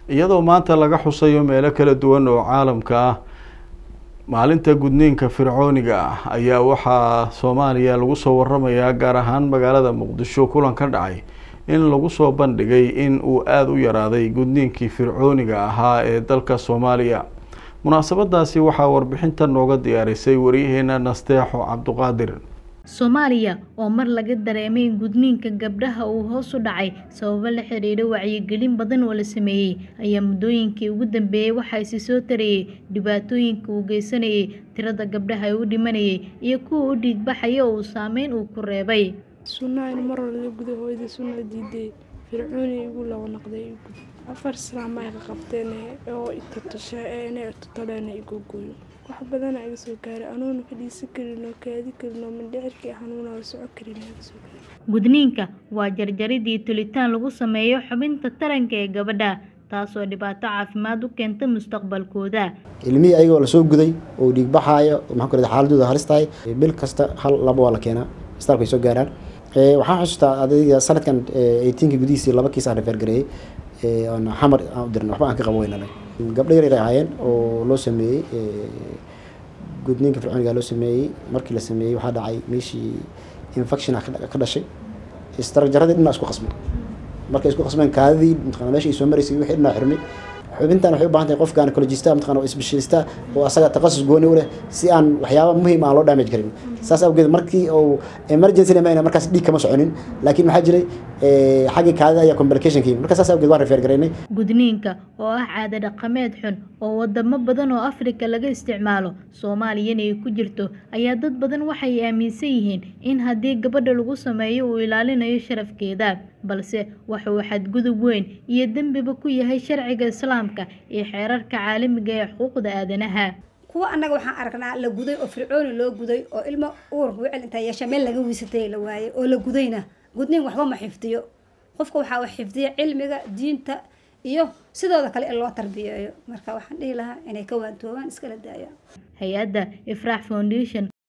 iyadoo maanta laga xusayo meelo kala duwan oo caalamka ah maalinta gudniinka fircooniga ah ayaa waxaa soomaaliya lagu soo waramayaa gaar ahaan magaalada muqdisho kulan ka dhacay in lagu soo bandhigay in uu aada u yaraaday gudniinkii fircooniga ahaa ee dalka soomaaliya munaasabadaasi waxaa warbixinta nooga diyaarisay waryaheena nasteexo cabduqaadir soomaaliya oo mar laga dareemay in gudniinka gabdhaha uu hoos u dhacay sababo la xiriira wacyigelin badan oo la sameeyey ayaa muddooyinkii ugu dambeeyey waxaa isi soo tarayey dhibaatooyinka uu geysanayay tirada gabdhaha ee u dhimanayay iyo kuwa u dhiigbaxaya oo uu saameyn uu ku reebay sunnahan mar hore la guday hooyada sunna diiday fircooni igu laba naqday afar islaama iga qabteen oo itatusha inay tutaleena igu gooyo wax badana iga soo gaaray anuuna fadhiisan karin oo kaadi karin oo mindhicirkii xanuuna oo soco karin iga soo gaaray gudniinka waa jarjaridii tulitaan lagu sameeyo xubinta taranka ee gabadha taasoo dhibaato caafimaad u keenta mustaqbalkooda ilmihii ayagoo lasoo guday oo dhiigbaxaayo maxaan ku rahda xaaladooda halis tahay bil kasta hal laba waa la keenaa isbitaalka ay soo gaaraan waxaan xusuustaa adayga sanadkan eighteenka gudihiisii laba kiis aan refergareeyey oon xamar aan u dirnay waxba aan ka qabo weynanay gabdho yar yar ay ahaayeen oo loo sameeyey gudniinka fircooniga loo sameeyey markii la sameeyey waxaa dhacay meeshii infection ka dhashay istaragjaradii dhinaa isku qasmay markay isku qasmeen kaadidii mataqana meesha ay soo maraysay wixii dhinaa xirmay xubintan waxay u baahan tahay qof gynecologista mataqana oo specialista oo asaga takhasus gooni u leh si aan waxyaaba muhiim aan loo damage karin saas awgeed markii uu emergency lama markaas dhiig kama soconin laakiin waxaa jiray xaggii kaadida ayaa complication kii marka saas awgeed waan refer garaynay gudniinka oo ah caado dhaqameed xun oo wadamo badan oo afrika laga isticmaalo soomaaliyana ay ku jirto ayaa dad badan waxay aaminsan yihiin in haddii gabadha lagu sameeyo uu ilaalinayo sharafkeeda balse waxa uu xadgudub weyn iyo dembiba ku yahay sharciga islaamka iyo xeerarka caalamiga ee xuquuqda aadanaha kuwa annaga waxaan aragnaa la guday oo fircooni loo guday oo ilmo uurka wicil intaa yeesha meel laga wiisatay la waayay oo la gudayna gudniin waxba ma xifdiyo qofka waxaa wax xifdiya cilmiga diinta iyo sidooda kale in loo tarbiyeeyo marka waxaan dhihi lahaa inay ka waantoobaan iskala daayaan hay-adda ifraax foundation